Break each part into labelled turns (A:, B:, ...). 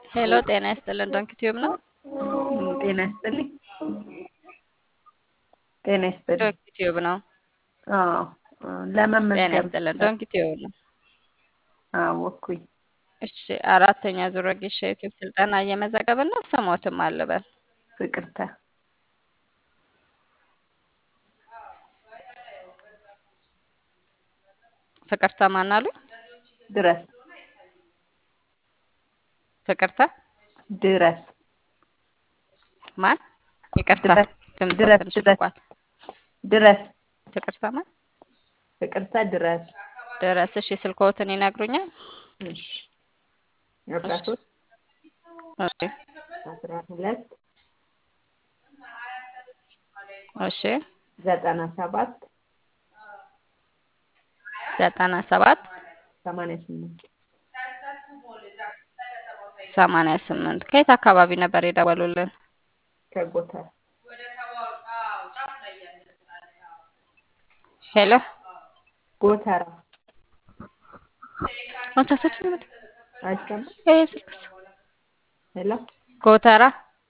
A: ሄሎ ጤና ይስጥልን ዶንኪ ቲዩብ ነው።
B: ጤና ይስጥልኝ። ጤና ይስጥልኝ።
A: ዶንኪ ቲዩብ ነው።
B: አዎ
A: ጤና
B: ለመመዝገብ
A: ይስጥልን ዶንኪ ቲዩብ ነው።
B: አወኩኝ።
A: እሺ አራተኛ ዙር ወጌሻ ዩቲዩብ ስልጠና እየመዘገብን ነው። ስሞትም አልበል
B: ፍቅርተ
A: ፍቅርተ ማን አሉ?
B: ድረስ
A: ፍቅርተ
B: ድረስ
A: ማን? ይቅርታ
B: ድረስ
A: ድምፅ
B: ድረስ
A: ትንሽ
B: ድረስ
A: ርቋል።
B: ድረስ
A: ፍቅርተ ማን?
B: ፍቅርተ ድረስ
A: ድረስ። እሺ ስልክዎትን ይነግሩኛል?
B: እሺ አስራ ሶስት
A: እሺ
B: አስራ ሁለት
A: እሺ
B: ዘጠና ሰባት
A: ዘጠና ሰባት
B: ሰማንያ ስምንት
A: ሰማንያ ስምንት ከየት አካባቢ ነበር የደወሉልን?
B: ከጎተራ
A: ሄሎ
B: ጎተራ
A: ወንሳሰች ነው
B: አይሰማም።
A: ይሄ ስልክስ
B: ሄሎ
A: ጎተራ።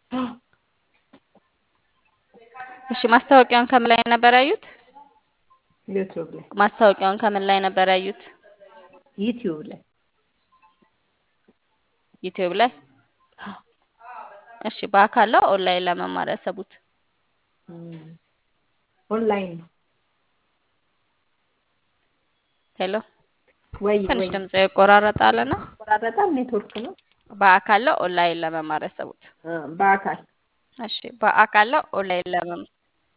A: እሺ ማስታወቂያውን ከምን ላይ ነበር ያዩት?
B: ዩቲዩብ ላይ
A: ማስታወቂያውን ከምን ላይ ነበር ያዩት?
B: ዩቲዩብ ላይ
A: ዩቲዩብ ላይ። እሺ በአካል ነው ኦንላይን ለመማር ያሰቡት?
B: እም፣ ኦንላይን ነው
A: ሄሎ
B: ወይ
A: ትንሽ
B: ወይ
A: ድምጽ ይቆራረጣልና
B: ቆራረጣል። ኔትወርክ ነው
A: በአካል ነው ኦንላይን ለመማር ያሰቡት?
B: እ፣ በአካል
A: እሺ በአካል ነው ኦንላይን ለመማር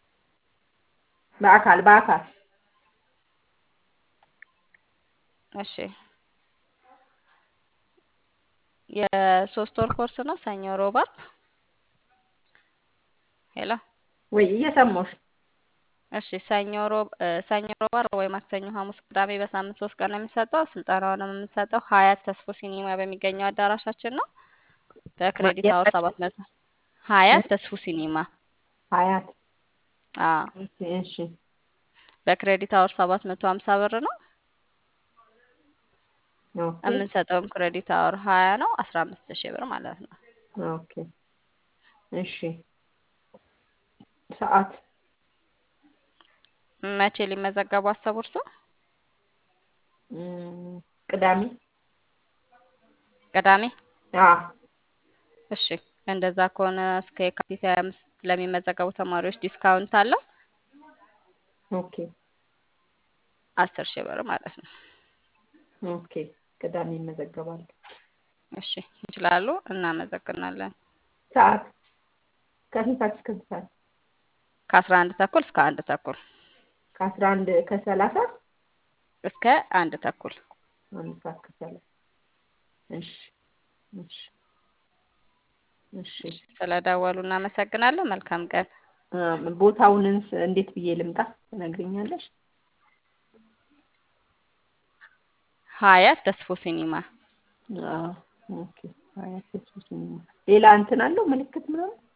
B: በአካል በአካል
A: እሺ የሶስት ወር ኮርስ ነው። ሰኞ፣ ሮብ፣ ዓርብ። ሄሎ
B: ወይ እየሰማሁሽ
A: እሺ ሰኞ፣ ሮብ እ፣ ሰኞ፣ ሮብ፣ ዓርብ ወይ ማክሰኞ፣ ሐሙስ፣ ቅዳሜ በሳምንት ሶስት ቀን ነው የሚሰጠው። ስልጠናውንም የምንሰጠው ሀያት ተስፎ ሲኒማ በሚገኘው አዳራሻችን ነው። በክሬዲት አወር ሰባት መቶ ሀያት ተስፎ ሲኒማ
B: ሀያት
A: አዎ
B: እሺ እሺ
A: በክሬዲት አወር ሰባት መቶ ሀምሳ ብር ነው።
B: ኦኬ
A: የምንሰጠውም ክሬዲት አወር ሀያ ነው። አስራ አምስት ሺህ ብር ማለት ነው።
B: ኦኬ እሺ ሰዓት
A: መቼ ሊመዘገቡ አሰቡ እርሶ?
B: እም፣ ቅዳሜ
A: ቅዳሜ
B: አዎ
A: እሺ እንደዛ ከሆነ እስከ የካቲት ሀያ አምስት ለሚመዘገቡ ተማሪዎች ዲስካውንት አለው
B: ኦኬ
A: አስር ሺህ ብር ማለት ነው።
B: ኦኬ ቅዳሜ ይመዘገባሉ።
A: እሺ ይችላሉ። እናመሰግናለን።
B: ሰዓት ከስንት ሰዓት እስከ ስንት ሰዓት?
A: ከአስራ አንድ ተኩል እስከ አንድ ተኩል
B: ከአስራ አንድ ከሰላሳ
A: እስከ አንድ ተኩል
B: አንድ ሰዓት ከሰላሳ እሺ እሺ እሺ
A: ስለደወሉ እናመሰግናለን። መልካም ቀን።
B: እ፣ ቦታውንስ እንዴት ብዬ ልምጣ ትነግሪኛለሽ?
A: ሀያት ተስፎ ሲኒማ
B: አዎ ኦኬ ሀያት ተስፎ ሲኒማ ሌላ እንትን አለው ምልክት ምናምን